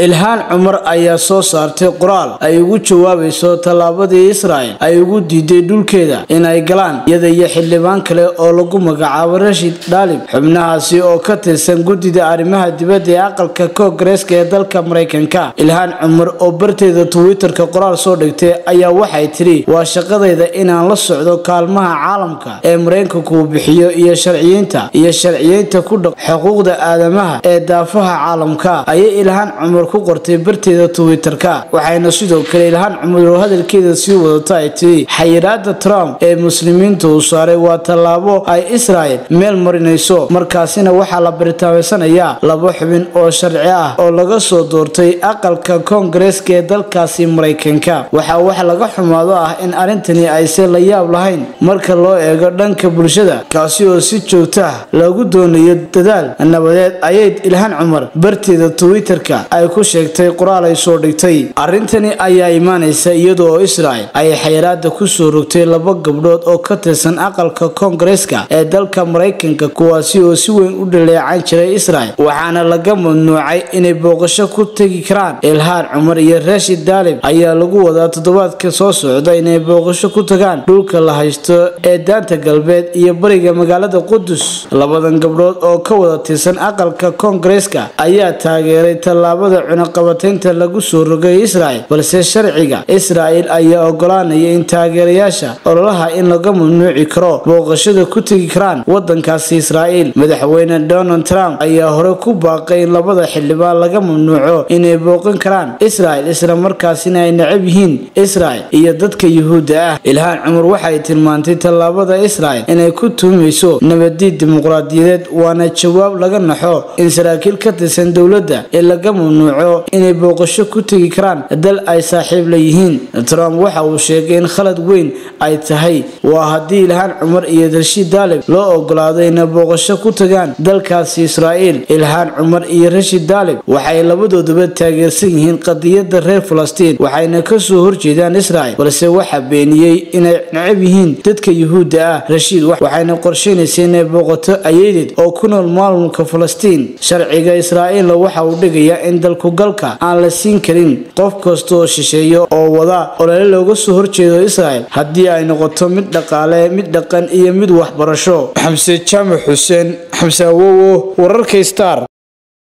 ilhaan cumar ayaa soo saartay qoraal ay ugu jawaabayso tallaabadii israel ay ugu diiday dhulkeeda inay galaan iyada iyo xildhibaan kale oo lagu magacaabo rashid dhaalib xubnahaasi oo ka tirsan guddida arrimaha dibadda ee aqalka koongareeska ee dalka maraykanka ilhaan cumar oo barteeda twitter-ka qoraal soo dhigtay ayaa waxay tidhi waa shaqadayda inaan la socdo kaalmaha caalamka ee maraykanku uu bixiyo iyo sharciyiinta iyo sharciyeynta ku dhaq xuquuqda aadamaha ee daafaha caalamka ayay ilhaan cumar ku qortay barteeda twitter-ka waxayna sidoo kale ilhaan cumar oo hadalkeeda sii wadata ay tidhi xayiraada trump ee muslimiinta uu saaray waa tallaabo ay israel meel marinayso markaasina waxaa la baritaamaysanayaa laba xubin oo sharci ah oo laga soo doortay aqalka koongareeska ee dalkaasi maraykanka waxaa wax laga xumaado ah in arrintani ayse la yaab lahayn marka loo eego dhanka bulshada kaasi oo si joogta ah lagu doonayo dadaal nabadeed ayay ilhaan cumar barteeda twitter-ka ay ku sheegtay qoraal ay soo dhigtay arrintani ayaa imaanaysa iyada oo israel ay xayiraada kusoo rogtay laba gabdhood oo ka tirsan aqalka koongareeska ee dalka maraykanka kuwaasi oo si weyn u dhaleecan jiray israel waxaana laga mamnuucay inay booqasho ku tegi karaan ilhaan cumar iyo rashid daalib ayaa lagu wadaa toddobaadka soo socda inay booqasho ku tagaan dhulka la haysto ee daanta galbeed iyo bariga magaalada qudus labadan gabdhood oo ka wada tirsan aqalka koongareeska ayaa taageeray tallaabada cunaqabataynta lagu soo rogay israel balse sharciga israel ayaa ogolaanaya in taageerayaasha ololaha in laga mamnuuci karo booqashada ku tegi karaan wadankaasi israel madaxweyne donald trump ayaa hore ku baaqay in labada xildhibaan laga mamnuuco inay booqan karaan israel isla markaasina ay necab yihiin israel iyo dadka yuhuudda ah ilhaan cumar waxay tilmaantay tallaabada israel inay ku tuumayso nabadiid dimuqraadiyadeed waana jawaab laga naxo in saraakiil ka tirsan dowladda ee laga mamnuuco inay booqasho ku tegi karaan dal ay saaxiib la yihiin trump waxa uu sheegay in khalad weyn ay tahay waa haddii ilhaan cumar iyo rashiid daalib loo ogolaado inay booqasho ku tagaan dalkaasi israa'iil ilhaan cumar iyo rashid daalib waxay labadooduba taageersan yihiin qadiyadda reer falastiin waxayna kasoo horjeedaan israel balse waxaa beeniyey inay necab yihiin dadka yuhuudda ah rashiid waxayna qorsheynaysa inay booqato ayadeed oo ku nool maamulka falastiin sharciga israa'iilna waxa uu dhigayaa in dalkugalka aan la siin karin qof kasta oo shisheeyo oo wada olole looga soo horjeedo israel haddii ay noqoto mid dhaqaale mid dhaqan iyo mid waxbarasho xamse jaamac xuseen xamse awowo wararka star